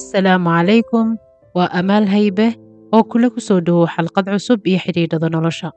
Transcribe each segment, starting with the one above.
asalaamu calaykum waa amaal haybe oo kula ku soo dhowow xalqad cusub iyo xidhiidhada nolosha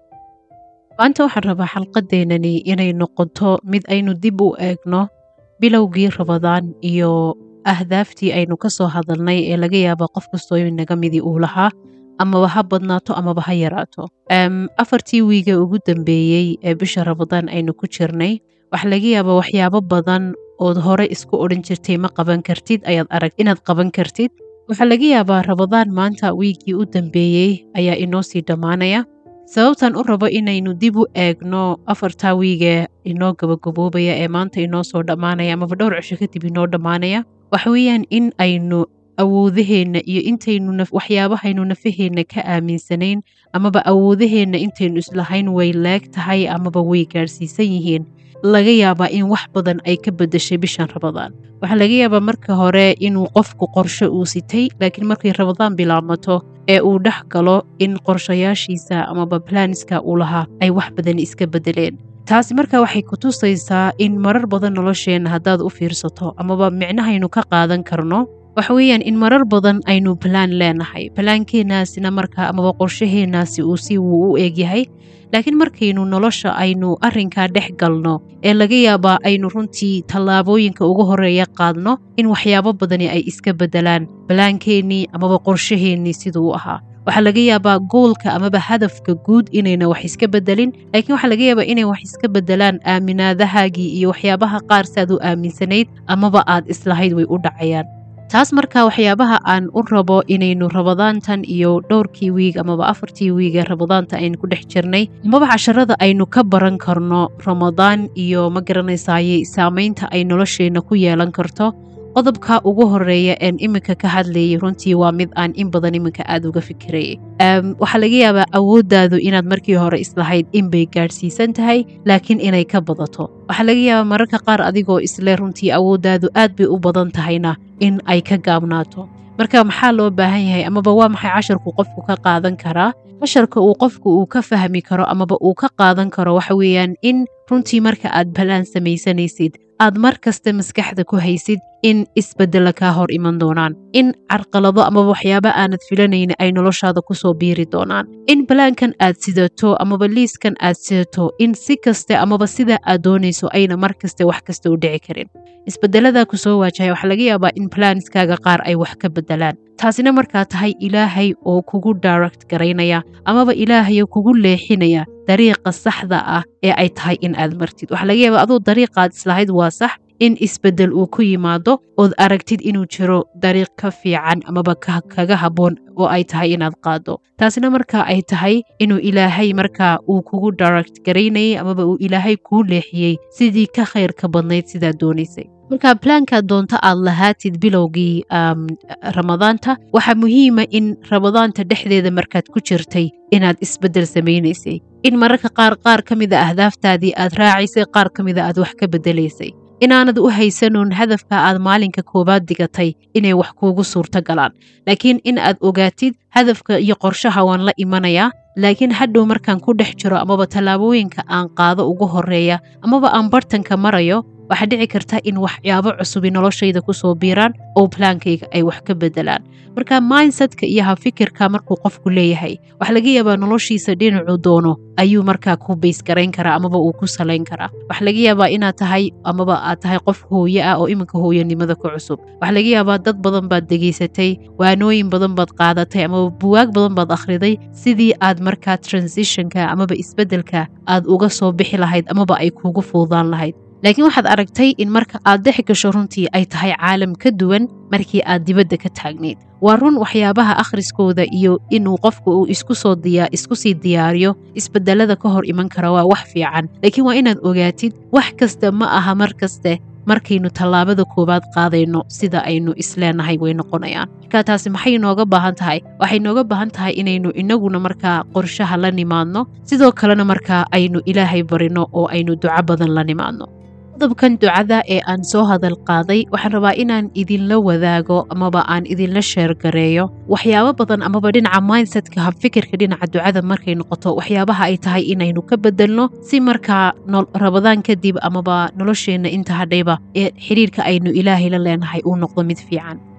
maanta waxaan rabaa xalqadeennani inay noqoto mid aynu dib u eegno bilowgii rabadaan iyo ahdaaftii aynu ka soo hadalnay ee laga yaaba qof kastoo inaga midii uu lahaa amaba ha badnaato amaba ha yaraato afartii wiige ugu dambeeyey ee bisha rabadaan aynu ku jirnay waxaa laga yaabaa waxyaabo badan ood hore isku odhan jirtay ma qaban kartid ayaad arag inaad qaban kartid waxaa laga yaabaa rabadaan maanta wiigii u dambeeyey ayaa inoo sii dhammaanaya sababtan u rabo inaynu dib u eegno afartaa wiige inoo gabagaboobaya ee maanta inoo soo dhammaanaya amaba dhowr cisho kadib inoo dhammaanaya waxa weeyaan in aynu awoodaheenna iyo intaynu waxyaabahaynu nafaheenna ka aaminsanayn amaba awoodaheenna intaynu islahayn way leeg tahay amaba way gaadhsiisan yihiin laga yaabaa in wax badan ay ka bedeshay bishan rabadaan waxaa laga yaabaa marka hore inuu qofku qorsho uu sitay laakiin markay rabadaan bilaabmato ee uu dhex galo in qorshayaashiisa amaba balanska uu lahaa ay wax badan iska bedeleen taasi marka waxay ku tusaysaa in marar badan nolosheenna haddaad u fiirsato amaba micnahaynu ka qaadan karno waxa weeyaan in marar badan aynu balaan leenahay balaankeenaasina marka amaba qorshaheenaasi uu si wuu u eegyahay laakiin markaynu nolosha aynu arrinkaa dhex galno ee laga yaabaa aynu runtii tallaabooyinka ugu horeeya qaadno in waxyaabo badani ay iska beddelaan balaankeenii amaba qorshaheennii siduu u ahaa waxaa laga yaabaa goolka amaba hadafka guud inayna wax iska beddelin laakiin waxaa laga yaabaa inay wax iska beddelaan aaminaadahaagii iyo waxyaabaha qaar saad u aaminsanayd amaba aad islahayd way u dhacayaan taas marka waxyaabaha aan u rabo inaynu rabadaantan iyo dhowrkii wiig amaba afartii wiig ee rabadaanta aynu ku dhex jirnay amaba casharada aynu ka baran karno ramadaan iyo ma garanaysaaye saamaynta ay nolosheenna ku yeelan karto qodobka ugu horeeya een iminka ka hadlayay runtii waa mid aan in badan iminka aada uga fikirayay waxaa laga yaabaa awooddaadu inaad markii hore islahayd inbay gaadhsiisan tahay laakiin inay ka badato waxaa laga yaabaa mararka qaar adigoo isle runtii awooddaadu aad bay u badan tahayna in ay ka gaabnaato marka maxaa loo baahan yahay amaba waa maxay casharku qofku ka qaadan karaa casharka uu qofku uu ka fahmi karo amaba uu ka qaadan karo waxa weeyaan in runtii marka aad balaan samaysanaysid aad mar kasta maskaxda ku haysid in isbeddela kaa hor iman doonaan in carqalado amaba waxyaaba aanad filanayni ay noloshaada kusoo biiri doonaan in balaankan aad sidato amaba liiskan aad sidato in si kaste amaba sida aad doonayso ayna mar kaste wax kasta u dhici karin isbeddeladaa ku soo waajahay waxaa laga yaabaa in balanskaaga qaar ay wax ka beddelaan taasina markaa tahay ilaahay oo kugu direct garaynaya amaba ilaahay oo kugu leexinaya dariiqa saxda ah ee ay tahay in aad martid waxaa laga yaabaa aduu dariiqaad islahayd waa sax in isbeddel uu ku yimaado ood aragtid inuu jiro dariiq ka fiican amaba kaga habboon oo ay tahay inaad qaado taasina markaa ay tahay inuu ilaahay markaa uu kugu direct garaynayay amaba uu ilaahay kuu leexiyey sidii ka khayrka badnayd sidaad doonaysay marka balaankaad doonto aad lahaatid bilowgii ramadaanta waxaa muhiima in ramadaanta dhexdeeda markaad ku jirtay inaad isbeddel samaynaysay in mararka qaar qaar ka mida ahdaaftaadii aad raacaysay qaar ka mida aad wax ka beddelaysay inaanad u haysanoon hadafka aad maalinka koowaad digatay inay wax kuugu suurto galaan laakiin in aad ogaatid hadafka iyo qorshaha waan la imanayaa laakiin hadhow markaan ku dhex jiro amaba tallaabooyinka aan qaado ugu horeeya amaba aan bartanka marayo waxaa dhici karta in waxyaabo cusubi noloshayda kusoo biiraan oo balaankayga ay wax ka beddelaan marka mindsetka iyo hafikirka markuu qofku leeyahay waxaa laga yaabaa noloshiisa dhinacuu doono ayuu markaa ku baysgarayn karaa amaba uu ku salayn karaa waxaa laga yaabaa inaad tahay amaba aad tahay qof hooye ah oo iminka hooyanimada ku cusub waxaa laga yaabaa dad badan baad degaysatay waanooyin badan baad qaadatay amaba buwaag badan baad akhriday sidii aad markaa transitionka amaba isbeddelka aad uga soo bixi lahayd amaba ay kuugu fuudaan lahayd laakiin waxaad aragtay in marka aad dhex gasho runtii ay tahay caalam ka duwan markii aad dibadda ka taagnayd waa run waxyaabaha akhriskooda iyo inuu qofku uu isku soo diya isku sii diyaariyo isbedelada ka hor iman kara waa wax fiican laakiin waa inaad ogaatid wax kasta ma aha mar kaste markaynu tallaabada koowaad qaadayno sida aynu isleenahay way noqonayaan marka taasi maxay nooga baahan tahay waxay nooga baahan tahay inaynu inaguna markaa qorshaha la nimaadno sidoo kalena markaa aynu ilaahay barino oo aynu duco badan la nimaadno qodobkan ducada ee aan soo hadal qaaday waxaan rabaa inaan idinla wadaago amaba aan idinla sheergareeyo waxyaabo badan amaba dhinaca mindsetka habfikirka dhinaca ducada markay noqoto waxyaabaha ay tahay inaynu ka bedelno si markaa rabadaan kadib amaba nolosheenna inta hadhayba ee xidhiirka aynu ilaahay la leenahay uu noqdo mid fiican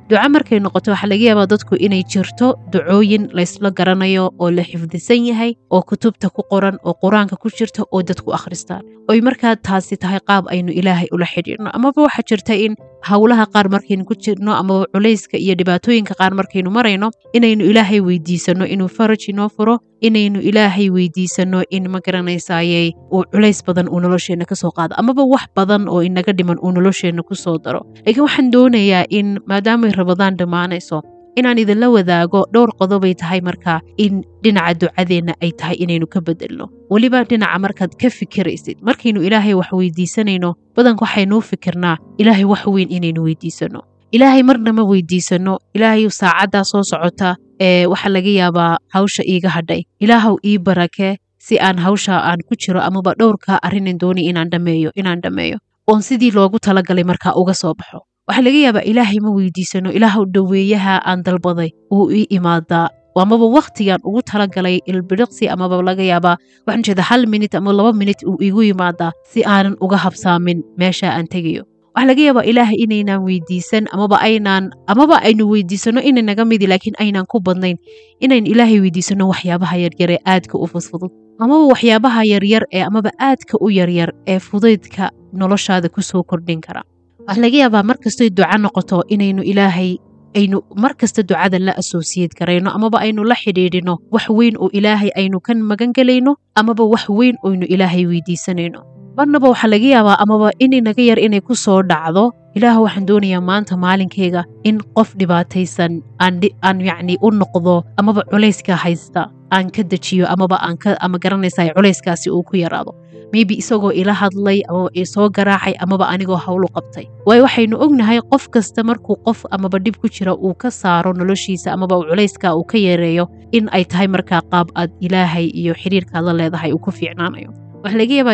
duco markay noqoto waxaa laga yaabaa dadku inay jirto ducooyin laysla garanayo oo la xifdisan yahay oo kutubta ku qoran oo qur-aanka ku jirta oo dadku akhristaan oy markaa taasi tahay qaab aynu ilaahay ula xidhiidhno amaba waxaa jirta in howlaha qaar markaynu ku jirno amaba culayska iyo dhibaatooyinka qaar markaynu marayno inaynu ilaahay weydiisanno inuu faraj inoo furo inaynu ilaahay weydiisanno in ma garanaysayey uu culays badan uu nolosheenna ka soo qaado amaba wax badan oo inaga dhiman uu nolosheenna ku soo daro laakiin waxaan doonayaa in maadaamay rabadaan dhammaanayso inaan idinla wadaago dhowr qodobay tahay markaa in dhinaca ducadeenna ay tahay inaynu ka bedelno weliba dhinaca markaad ka fikiraysid markaynu ilaahay wax weydiisanayno badanka waxaynuu fikirnaa ilaahay wax weyn inaynu weydiisanno ilaahay marna ma weydiisanno ilaahay saacaddaa soo socota ee waxaa laga yaabaa hawsha iiga hadhay ilaahow ii barakee si aan hawsha aan ku jiro amaba dhowrka arrinan doonay inaan dhameeyo inaan dhammeeyo oon sidii loogu talagalay markaa uga soo baxo waxaa laga yaabaa ilaahay ma weydiisano ilaahow dhoweeyaha aan dalbaday uu ii imaadaa amaba wakhtigaan ugu talagalay ilbiriqsi amaba laga yaabaa waxaan jeeda hal minit ama laba minit uu iigu yimaadaa si aanan uga habsaamin meesha aan tegayo waxaa laga yaabaa ilaahay inaynaan weydiisan amaba aynaan amaba aynu weydiisano inay naga midi laakiin aynaan ku badnayn inaynu ilaahay weydiisano waxyaabaha yaryar ee aadka u fudfudud amaba waxyaabaha yaryar ee amaba aadka u yaryar ee fudaydka noloshaada ku soo kordhin kara waxaa laga yaabaa mar kastoy duco noqoto inaynu ilaahay aynu mar kasta ducada la associate garayno amaba aynu la xidhiidhino wax weyn oo ilaahay aynu ka magan gelayno amaba wax weyn oynu ilaahay weydiisanayno marnaba waxaa laga yaabaa amaba inay naga yar inay ku soo dhacdo ilaah waxaan doonayaa maanta maalinkayga in qof dhibaataysan aan yacni u noqdo amaba culayska haysta aan ka dejiyo amaba aan ka ama garanaysa culayskaasi uu ku yaraado maybe isagoo ila hadlay amaba isoo garaacay amaba anigoo howlu qabtay waayo waxaynu ognahay qof kasta markuu qof amaba dhib ku jira uu ka saaro noloshiisa amaba culayska uu ka yareeyo in ay tahay markaa qaab aad ilaahay iyo xiriirkaad la leedahay uu ku fiicnaanayo waxaa laga yaabaa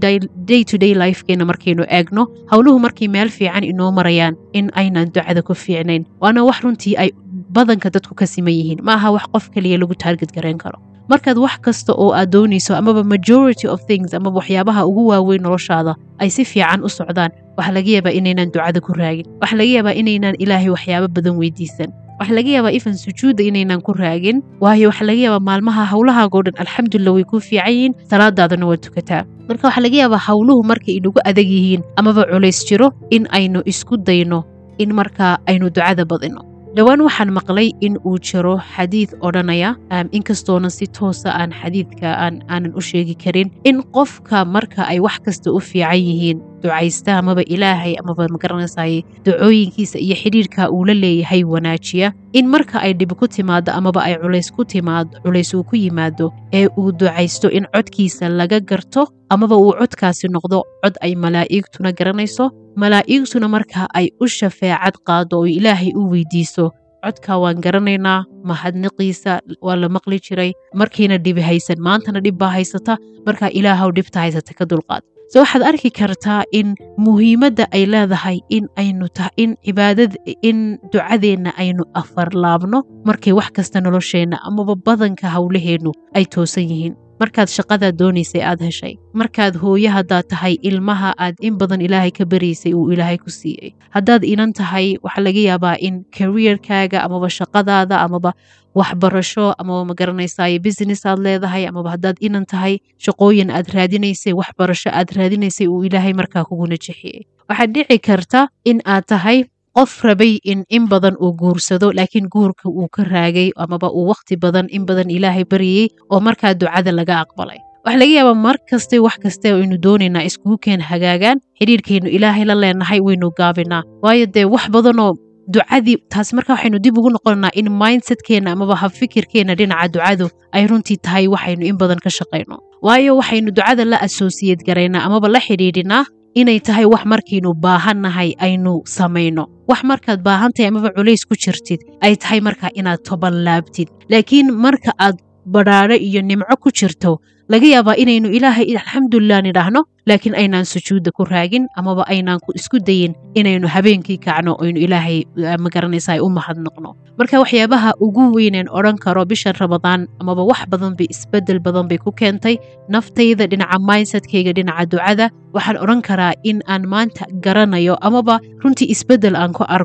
day to day lifekeena markaynu eegno howluhu markay meel fiican inoo marayaan in aynaan ducada ku fiicnayn waana wax runtii ay badanka dadku ka siman yihiin ma aha wax qof kaliya lagu taarged garayn karo markaad wax kasta oo aad doonayso amaba majority of things amaba waxyaabaha ugu waaweyn noloshaada ay si fiican u socdaan waxaa laga yaabaa inaynaan ducada ku raagin waxaa laga yaabaa inaynaan ilaahay waxyaabo badan weydiisan waxaa laga yaabaa ifan sujuudda inaynaan ku raagin waayo waxaa laga yaabaa maalmaha howlahaagoo dhan alxamdulilah way kuu fiican yihiin salaadaadana waa tukataa marka waxaa laga yaabaa howluhu markay inagu adag yihiin amaba culays jiro in aynu isku dayno in markaa aynu ducada badino dhowaan waxaan maqlay in uu jiro xadiid odhanaya inkastoonan si toosa aan xadiidka aanan u sheegi karin in qofka marka ay wax kasta u fiican yihiin ducaysta amaba ilaahay amaba magaranaysaye ducooyinkiisa iyo xidhiirka uu la leeyahay wanaajiya in marka ay dhib ku timaado amaba ay culays ku timaado culays uu ku yimaado ee uu ducaysto in codkiisa laga garto amaba uu codkaasi noqdo cod ay malaa'igtuna garanayso malaa'igtuna marka ay u shafeecad qaado oo ilaahay u weydiiso codka waan garanaynaa mahadniqiisa waa la maqli jiray markiina dhibi haysan maantana dhib baa haysata markaa ilaahow dhibta haysata ka dulqaad so waxaad arki kartaa in muhiimadda ay leedahay in aynu in cibaadad in ducadeenna aynu afarlaabno markay wax kasta nolosheenna amaba badanka howlaheennu ay toosan yihiin markaad shaqadaad doonaysay aad heshay markaad hooye haddaad tahay ilmaha aad in badan ilaahay ka baraysay uu ilaahay ku siiyey haddaad inan tahay waxaa laga yaabaa in karierkaaga amaba shaqadaada amaba waxbarasho amaba ma garanaysaay business aad leedahay amaba haddaad inan tahay shaqooyin aad raadinaysay waxbarasho aad raadinaysay uu ilaahay markaa kuguna jexiyey waxaad dhici karta in aad tahay qof rabay in in badan uu guursado laakiin guurka uu ka raagay amaba uu wakhti badan in badan ilaahay baryayey oo markaa ducada laga aqbalay waxaa laga yaabaa mar kaste wax kaste aynu doonaynaa iskugu keen hagaagaan xidhiirkaynu ilaahay la leenahay waynu gaabinaa waayo dee wax badanoo ducadii taas marka waxaynu dib ugu noqonanaa in mindsetkeenna amaba habfikirkeenna dhinaca ducadu ay runtii tahay waxaynu in badan ka shaqayno waayo waxaynu ducada la associate garaynaa amaba la xidhiidhinaa inay tahay wax markaynu baahannahay aynu samayno wax markaad baahantahay amaba culays ku jirtid ay tahay markaa inaad toban laabtid laakiin marka aad badhaadho iyo nimco ku jirto laga yaabaa inaynu ilaahay alxamdulilah nidhaahno laakiin aynaan sujuudda ku raagin amaba aynaan isku dayin inaynu habeenkii kacno oynu ilaahay magaranaysa u mahadnoqno marka waxyaabaha ugu weyneen odhan karo bishan ramadaan amaba wax badan bay isbedel badan bay ku keentay naftayda dhinaca mindsetkayga dhinaca ducada waxaan odhan karaa in aan maanta garanayo amaba runtii isbedel aan ku arko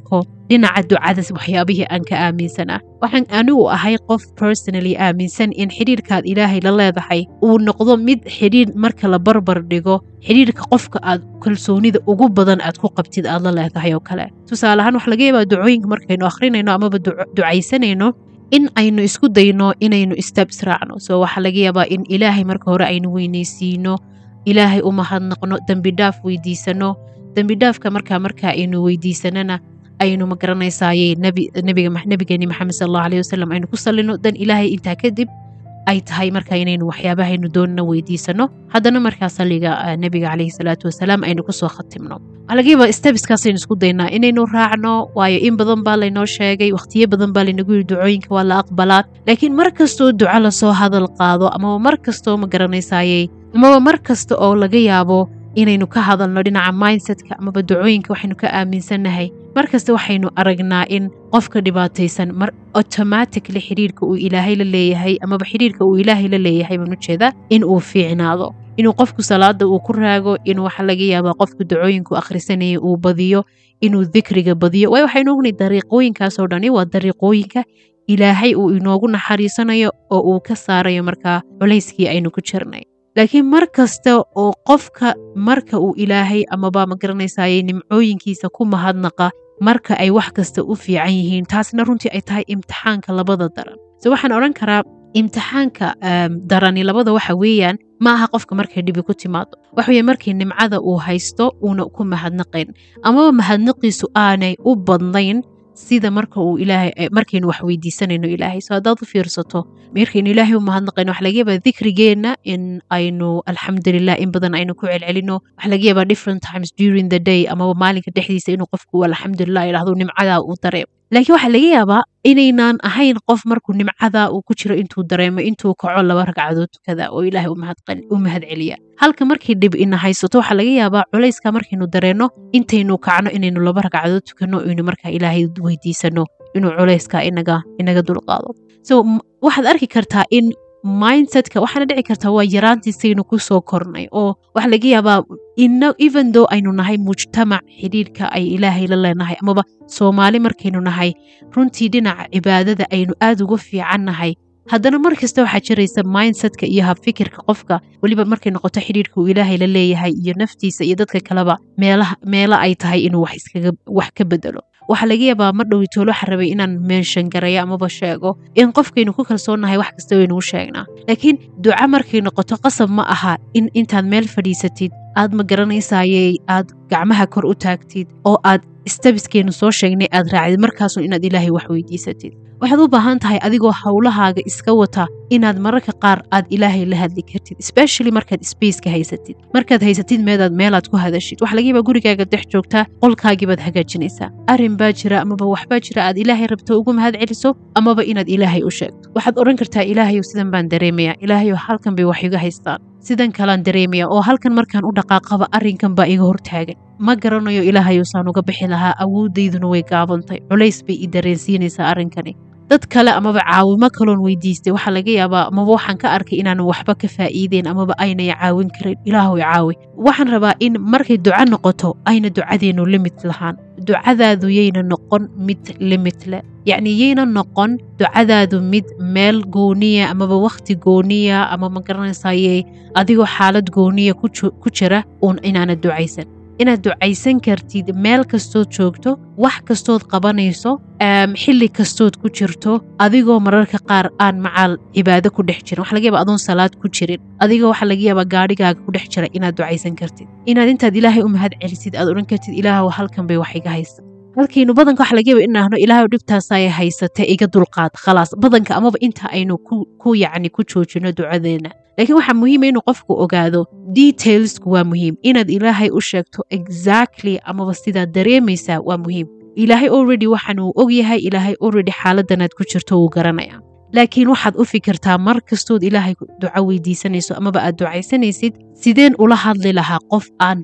dhinaca ducadas waxyaabihii aan ka aaminsanaa waxaan anigu ahay qof personally aaminsan in xidhiirkaad ilaahay la leedahay uu noqdo mid xidhiir marka la barbar dhigo xidhiirka qofka aad kalsoonida ugu badan aad ku qabtid aad la leedahay oo kale tusaale ahaan waxa laga yaabaa ducooyinka markaynu akhrinayno amaba ducaysanayno in aynu isku dayno inaynu steps raacno so waxaa laga yaabaa in ilaahay marka hore aynu weynaysiino ilaahay u mahadnaqno dembi dhaaf weydiisano dembi dhaafka markaa markaa aynu weydiisanana aynu ma garanaysaaye nabigeeni maxamed sal allahu aleyh wasalam aynu ku sallino dan ilaahay intaa kadib ay tahay marka inaynu waxyaabahaynu doonana weydiisano haddana markaa salliga nebiga caleyhi salaatu wasalaam aynu kusoo khatimno waxaa laga yaabaa stebiskaasaynu isku daynaa inaynu raacno waayo in badan baa laynoo sheegay wakhtiyo badan baa laynagu yiri ducooyinka waa la aqbalaa laakiin mar kastoo duco lasoo hadal qaado amaba mar kastoo ma garanaysaaye amaba mar kasta oo laga yaabo inaynu ka hadalno dhinaca mindsetka amaba ducooyinka waxaynu ka aaminsannahay markasta waxaynu aragnaa in qofka dhibaataysan mar automatically xidhiirka uu ilaahay la leeyahay amaba xidhiirka uu ilaahay la leeyahay baan ujeedaa in uu fiicnaado inuu qofku salaada uu ku raago in waxa laga yaabaa qofka ducooyinku akhrisanaya uu badiyo inuu dikriga badiyo waayo waxaynu ognahay dariiqooyinkaasoo dhani waa dariiqooyinka ilaahay uu inoogu naxariisanayo oo uu ka saarayo markaa culayskii aynu ku jirnay laakiin mar kasta oo qofka marka uu ilaahay amaba ma garanaysaaye nimcooyinkiisa ku mahadnaqa marka ay wax kasta u fiican yihiin taasna runtii ay tahay imtixaanka labada daran se waxaan odhan karaa imtixaanka darani labada waxa weeyaan ma aha qofka markay dhibi ku timaado waxa weye markii nimcada uu haysto uuna ku mahadnaqayn amaba mahadnaqiisu aanay u badnayn sida marka uu ilaahay markaynu wax weydiisanayno ilaahay so haddaad u fiirsato markaynu ilaahay u mahadnaqayno waxa laga yaabaa dikrigeenna in aynu alxamdulilah in badan aynu ku celcelino waxa laga yaabaa different times during the day amaba maalinka dhexdiisa inuu qofku alxamdulilah idhahdo nimcadaa uu dareemo laakiin waxaa laga yaabaa inaynaan ahayn qof markuu nimcadaa uu ku jiro intuu dareemo intuu kaco laba ragcadood tukada oo ilaahay u mahad celiya halka markii dhib ina haysato waxaa laga yaabaa culayska markaynu dareenno intaynu kacno inaynu laba ragcadood tukanno aynu markaa ilaahay weydiisano inuu culayska inaga inaga dulqaado so waxaad arki kartaa in mindsetka waxaana dhici kartaa waa yaraantiisaynu ku soo kornay oo waxa laga yaabaa even though aynu nahay mujtamac xidhiirka ay ilaahay la leenahay amaba soomaali markaynu nahay runtii dhinaca cibaadada aynu aad uga fiican nahay haddana mar kasta waxaa jiraysa mindsetka iyo habfikirka qofka weliba markay noqoto xidhiirka uu ilaahay la leeyahay iyo naftiisa iyo dadka kaleba meelo ay tahay inuu wax ka bedelo waxaa laga yaabaa mar dhowi toolo waxa rabay inaan meenshan garayo amaba sheego in qofkaynu ku kalsoonnahay wax kasta waynugu sheegnaa laakiin duca markay noqoto qasab ma aha in intaad meel fadhiisatid aad ma garanaysayey aad gacmaha kor u taagtid oo aad stabiskeenu soo sheegnay aad raacdid markaasun inaad ilaahay wax weydiisatid waxaad u baahan tahay adigoo howlahaaga iska wata inaad mararka qaar aad ilaahay la hadli kartid especially markaad spaceka haysatid markaad haysatid meedaad meelaad ku hadashid waxa laga yaabaa gurigaaga dex joogtaa qolkaagiibaad hagaajinaysaa arrin baa jira amaba waxbaa jira aad ilaahay rabto ugu mahad celiso amaba inaad ilaahay u sheegto waxaad odhan kartaa ilaahayow sidan baan dareemayaa ilaahayow halkan bay wax iga haystaan sidan kalaan dareemaya oo halkan markaan u dhaqaaqaba arrinkan baa iga hortaagan ma garanayo ilaahayow saan uga bixi lahaa awoodayduna way gaabantay culays bay i dareensiinaysaa arrinkani dad kale amaba caawimo kaloon weydiistay waxaa laga yaabaa amaba waxaan ka arkay inaanan waxba ka faa'iideen amaba aynay caawin karin ilaahow caawi waxaan rabaa in markay duco noqoto ayna ducadeennu limit lahaan ducadaadu yayna noqon mid limit leh yacni yayna noqon ducadaadu mid meel gooniya amaba wakhti gooniya ama ma garanaysaye adigoo xaalad gooniya ku jira uun inaanad ducaysan inaad ducaysan kartid meel kastood joogto wax kastood qabanayso xilli kastood ku jirto adigoo mararka qaar aan macaal cibaado ku dhex jirin waxa laga yaba adoon salaad ku jirin adigoo waxaa laga yaabaa gaadhigaaga ku dhex jira inaad ducaysan kartid inaad intaad ilaahay u mahad celisid aad odhan kartid ilaahow halkan bay wax iga haysa halkaynu badanka waxa laga yaba inahno ilaahow dhibtaasay haysate iga dulqaad khalaas badanka amaba inta aynu ku yacni ku joojino ducadeena laakiin waxaa muhiima inuu qofku ogaado detailsku waa muhiim inaad ilaahay u sheegto exactly amaba sidaad dareemaysaa waa muhiim ilaahay already waxaan uu og yahay ilaahay already xaaladanaad ku jirto wuu garanaya laakiin waxaad u fikirtaa mar kastood ilaahay duco weydiisanayso amaba aad ducaysanaysid sideen ula hadli lahaa qof aan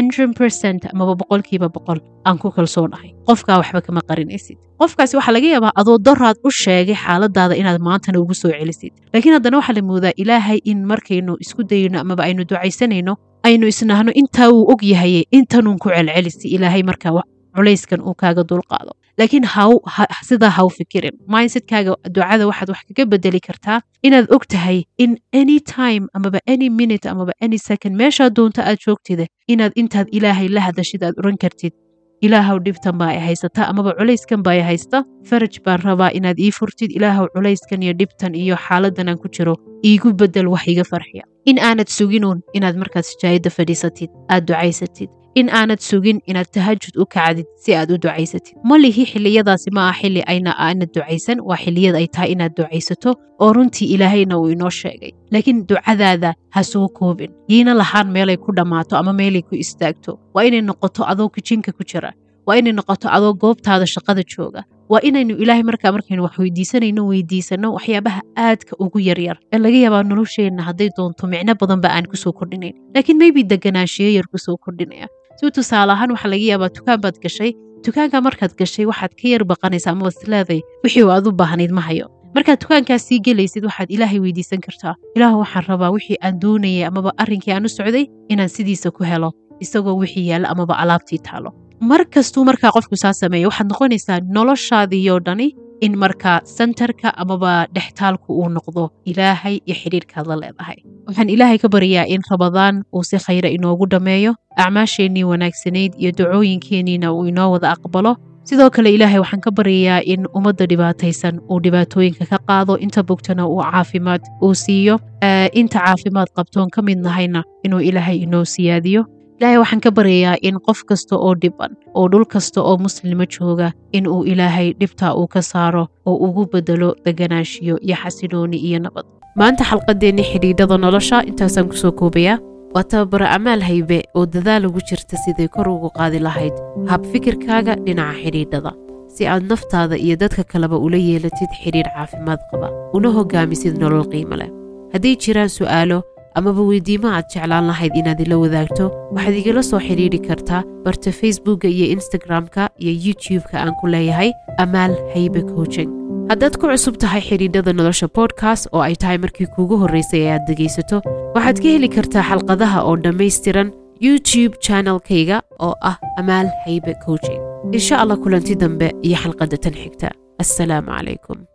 amaba boqolkiiba boqol aan ku kalsoonahay qofkaa waxba kama qarinaysid qofkaasi waxaa laga yaabaa adoo daraad u sheegay xaaladaada inaad maantana ugu soo celisid laakiin haddana waxaa la moodaa ilaahay in markaynu isku dayno amaba aynu ducaysanayno aynu isnahno intaa uu og yahaye intanuun ku celcelisi ilaahay markaa culayskan uu kaaga dulqaado laakiin haw sidaa ha u fikirin mindsetkaaga ducada waxaad wax kaga bedeli kartaa inaad og tahay in any time amaba any minute amaba any second meeshaa doonto aad joogtida inaad intaad ilaahay la hadashid aad oran kartid ilaahow dhibtan baa i haysata amaba culayskan baa i haysta faraj baan rabaa inaad ii furtid ilaahow culayskan iyo dhibtan iyo xaaladan aan ku jiro iigu bedel wax iga farxiya in aanad suginuun inaad markaad sijaayadda fadhiisatid aad ducaysatid in aanad sugin inaad tahajud u kacdid si aad u ducaysatid ma lihi xilliyadaasi ma ah xilli ayna aanad ducaysan waa xilliyad ay tahay inaad ducaysato oo runtii ilaahayna uu inoo sheegay laakiin ducadaada ha soo koobin yiina lahaan meelay ku dhammaato ama meelay ku istaagto waa inay noqoto adoo kijinka ku jira waa inay noqoto adoo goobtaada shaqada jooga waa inaynu ilaahay markaa markaynu wax weydiisanayno weydiisanno waxyaabaha aadka ugu yaryar ee laga yaabaa nolosheenna hadday doonto micno badanba aan kusoo kordhinayn laakiin maybe deganaanshiyo yar kusoo kordhinaya si tusaale ahaan waxaa laga yaabaa dukaan baad gashay dukaanka markaad gashay waxaad ka yar baqanaysaa amaba isleeday wixii aad u baahnayd ma hayo markaad dukaankaas sii gelaysid waxaad ilaahay weydiisan kartaa ilaahu waxaan rabaa wixii aan doonayay amaba arrinkii aan u socday inaan sidiisa ku helo isagoo wixii yaalla amaba alaabtii taalo mar kastuu markaa qofku saa sameeya waxaad noqonaysaa noloshaadiiyoo dhani in markaa sentarka amaba dhextaalku uu noqdo ilaahay iyo xidhiirkaad la leedahay waxaan ilaahay ka baryaa in rabadaan uu si khayra inoogu dhammeeyo acmaasheennii wanaagsanayd iyo dacooyinkeenniina uu inoo wada aqbalo sidoo kale ilaahay waxaan ka baryayaa in ummadda dhibaataysan uu dhibaatooyinka ka qaado inta bogtana uu caafimaad uu siiyo inta caafimaad qabtoon ka mid nahayna inuu ilaahay inoo siyaadiyo ilaahay waxaan ka baryayaa in qof kasta oo dhiban oo dhul kasta oo muslima jooga in uu ilaahay dhibtaa uu ka saaro oo ugu bedelo deganaanshiyo iyo xasilooni iyo nabad maanta xalqadeennii xidhiidhada nolosha intaasaan kusoo koobayaa waa tababaro amaal haybe oo dadaal ugu jirta siday kor ugu qaadi lahayd hab fikirkaaga dhinaca xidhiidhada si aad naftaada iyo dadka kaleba ula yeelatid xidhiidh caafimaad qaba una hogaamisid nolol qiimo leh hadday jiraan su'aalo amaba weydiimo aad jeclaan lahayd inaad ila wadaagto waxaad igala soo xidhiidhi kartaa barta facebookka iyo instagram-ka iyo youtube-ka aan ku leeyahay amaal haybe coaching haddaad ku cusub tahay xidhiidhada nolosha bodkast oo ay tahay markii kuugu horraysay ee aad dhegaysato waxaad ka heli kartaa xalqadaha oo dhammaystiran youtube channelkayga oo ah amaal haybe coaching insha allah kulanti dambe iyo xalqadda tan xigta assalaamu calaykum